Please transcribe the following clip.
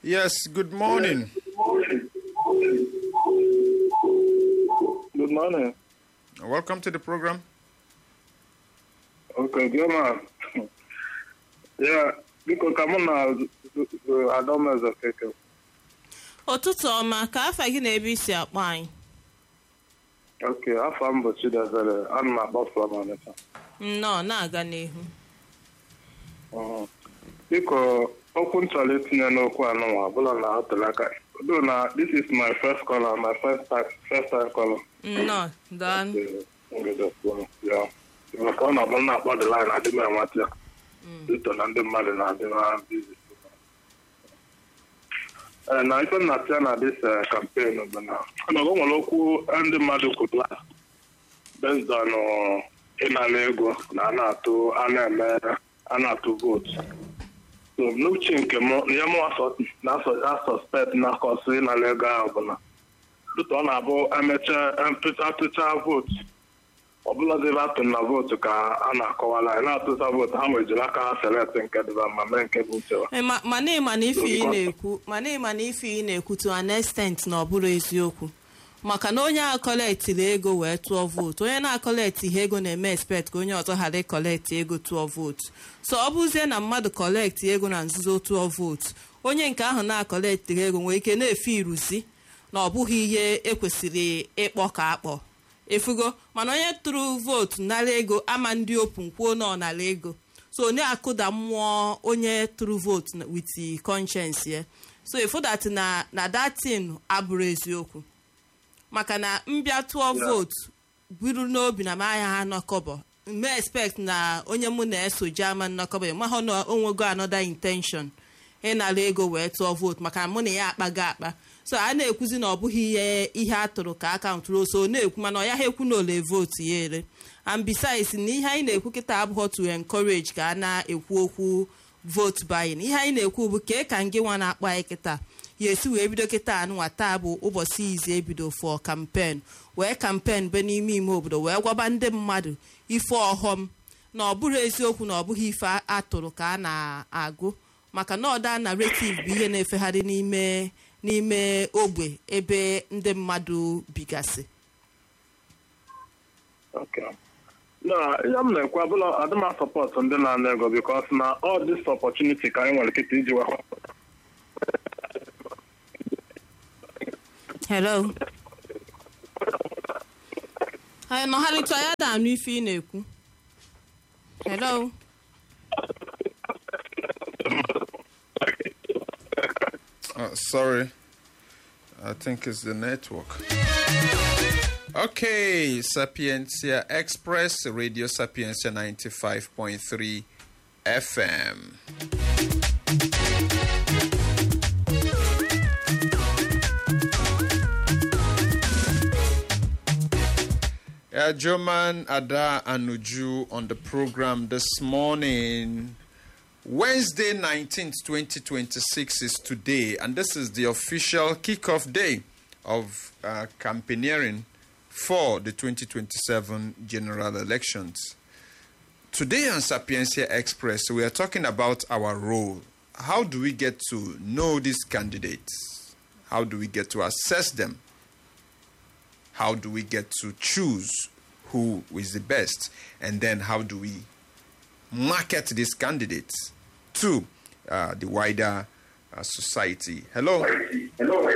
Yes, good morning. Good morning. Welcome to the program. Okay, dear man. yeah, biko ka mụ na Adaomeze keke. ụtụtụ ọma ka afa gị na ebe isi akpọ anyị Ok, afọ m bụ Chidebere, ana m akpọ from Ọnịcha. nnọọ na-aga n'ihu Mhm. Biko, okwu m chọrọ itinye n'okwu anụnwa ọbụla na otele aka. Though na this is my first caller, my first time, first time caller. nnọọ daa Ya. Maka ọ na-abụ m na-akpọ the line adị m enweta ya. Dito na ndị mmadụ na-adị na busy. Eh, na ife m na-apịa na this eh, campaign bụ na ọnọdụ nwere okwu ndị mmadụ kwuru based on uh, ịnara ego na a na-atụ a na-eme a na-atụ vootu so n'uche nke m ihe m na-asọspekt na kọsụ ịnara ego ahụ bụ na dịka ọ na-abụ emechaa atụcha vootu ọbụladị ebe atụ na vootu ka a na-akọwala anyị na-atụcha vootu ha nwejiri aka ha select nke dịba ma mee nke bụ uche ha. Eh, ma- mana ịma na ife ị na-ekwu mana ịma na ife ị na-ekwu to an extent na ọ bụrụ eziokwu maka na onye a kọlektịrị ego wee tụọ vootu onye na-akọlektị ihe ego na-eme expect ka onye ọzọ ghara ịkọlektị ego tụọ vootu so ọ bụzie na mmadụ kọlektị ego na nzuzo tụọ vootu onye nke ahụ na-akọlektịrị ego nwere ike na-efe iruzi na ọ bụghị ihe ekwesịrị ịkpọ ka akpọ efugo mana onye tụrụ vootu nara ego ama ndị open kwuo na ọ nara ego so onye akụda mmụọ onye tụrụ vootu na- with the conscience ya so efu that na na datin abụrụ eziokwu maka na mbịa tụọ vootu buru n'obi na m ahịa ha nọkọbọ me expect na onye mụ na-esoje ama nnọkọbọ mahụ na onwego another intention ịnara ego wee tụọ vootu maka na mụ na ya akpago akpa so a na-ekwuzi na ọ bụghị ihe ihe a tụrụ ka akaụntụ so na-ekwu mana ọ ya ha ekwu na ole vootu ya ere and besides na ihe anyị na-ekwu kịta abụghọ to encourage ka a na-ekwu okwu vote buying ihe anyị na-ekwu bụ ka ka ngị nwa na-akpọ anyị kịta ya esi wee bido kịta anụnwa taa bụ ụbọchị izi ebido for campaign wee campaign be n'ime ime obodo wee gwaba ndị mmadụ ife ọghọm na ọ bụrụ eziokwu na ọ bụghị ife a- atụrụ ka a na-agụ maka na ọda narrative bụ ihe na-efegharị n'ime n'ime ogbe ebe ndị mmadụ bigasị Okay. na ihe m na-ekwu abụla adị m asọpọtụ ndị na-ana ego bikos na all this opportunity ka anyị nwere kịta iji wee hello anyị nọgharịta ya da anụ ife ị na-ekwu hello Uh, sorry, I think it's the network. Okay, Sapientia Express, Radio Sapientia 95.3 FM. Uh, German Ada Anuju on the program this morning. Wednesday 19th, 2026 is today, and this is the official kickoff day of uh, campaigning for the 2027 general elections. Today on Sapiencia Express, we are talking about our role. How do we get to know these candidates? How do we get to assess them? How do we get to choose who is the best? And then how do we market these candidates to uh, the wider uh, society. Hello. Hello.